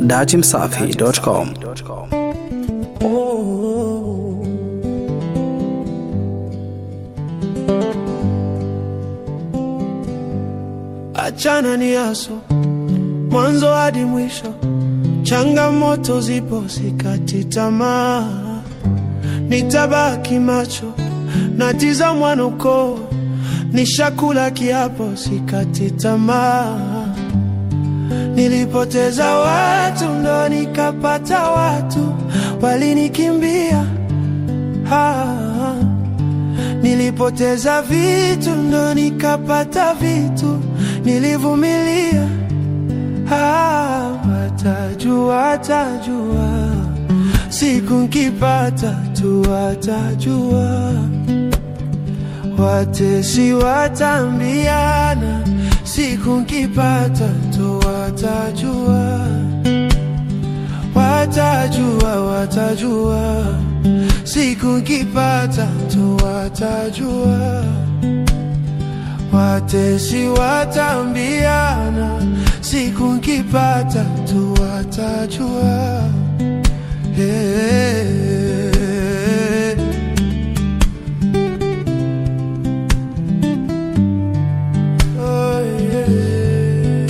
datimsafi.com. Achana ni aso mwanzo hadi mwisho, changamoto zipo, sikati tamaa, nitabaki macho natizamwa nuko, nishakula kiapo, sikati tamaa. Nilipoteza watu ndo nikapata watu, walinikimbia ah. Nilipoteza vitu ndo nikapata vitu, nilivumilia. Ah, watajua, watajua siku nkipata tu, watajua. Watesi watambiana siku nkipata tu, watajua. Watajua, watajua siku nkipata tu, watajua. Watesi watambiana siku nkipata tu, watajua. Hey. Oh, yeah.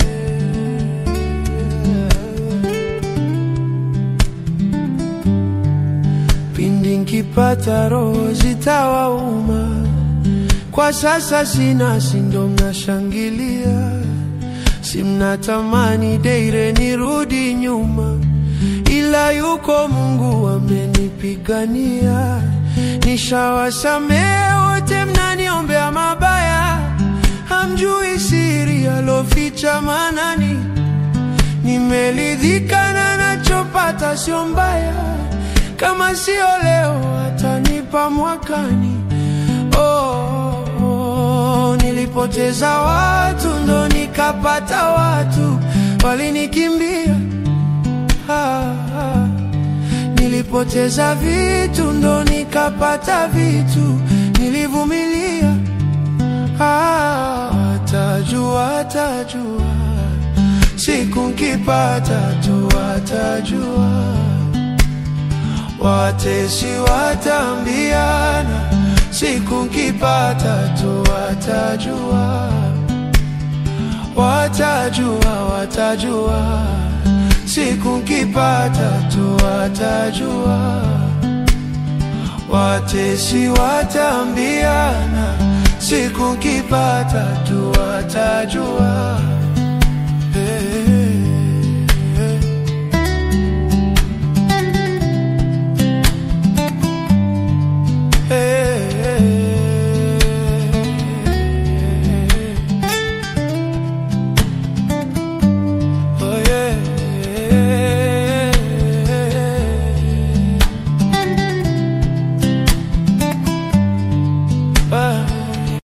Pindi nkipata roho zitawauma, kwa sasa sina, sindo mnashangilia, si mnatamani deire nirudi nyuma, ila yuko Mungu amenipigania. Nishawasamehe wote mnaniombea mabaya, hamjui siri aloficha manani. Nimeridhika na nachopata, sio mbaya, kama sio leo atanipa mwakani. Oh, oh, nilipoteza watu ndo nikapata watu, walinikimbia ah, ah. Nilipoteza vitu ndo nikapata vitu, nilivumilia. Ah, watajua, watajua siku nkipata tu, watajua. Watesi watambiana siku nkipata tu, watajua. Watajua, watajua siku nkipata tu, watajua. Watesi watambiana siku nkipata tu, watajua.